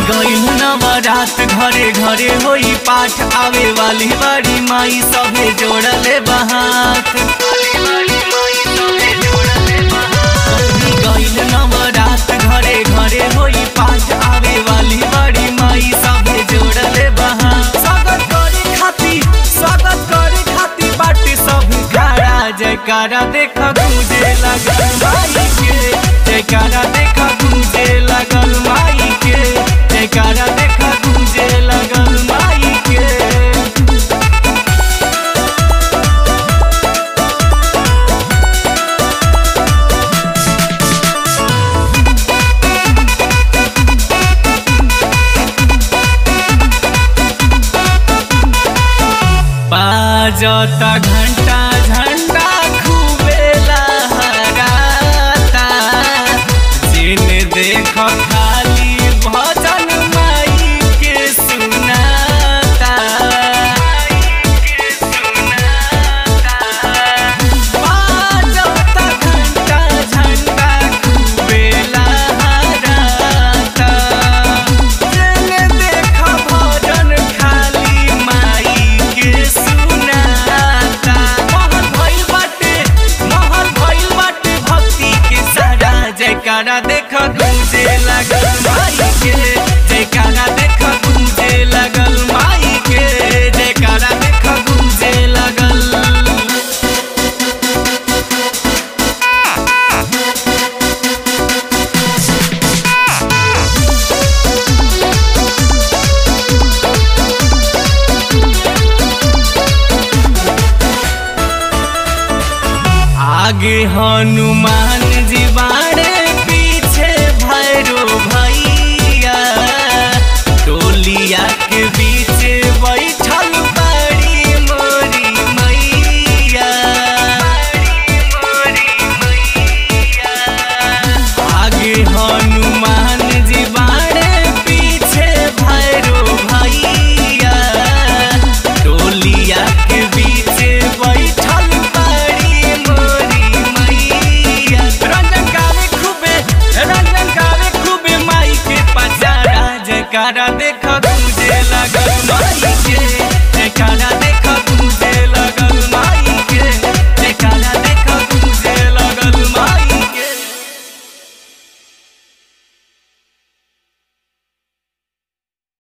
गईल नवरात घरे घरे होई पाठ आवे वाली बड़ी माई सभे जोड़ले बहात गईल नवरात घरे घरे होई पाठ आवे वाली बड़ी माई सभे जोड़ले बहात स्वागत करे खाती स्वागत करे खाती बाटे सब खड़ा जयकारा देख गूंजे लगल माई के जयकारा देख गूंजे लगल माई के जयकारा देख गूंजे लगल माई के बाजता घंटा झंडा खूबे लहराता जिन देख खाली भजन माई के सुनाता बाजता घंटा झंडा खूबे लहराता जिन देख भजन खाली माई के सुनाता महल भइल बाटे महल भइल बाटे भक्ति के सारा जयकारा देख गूंजे लगल माई के जयकारा देख गूंजे लगल माई के जयकारा देख गूंजे लगल आगे हनुमान जी बाण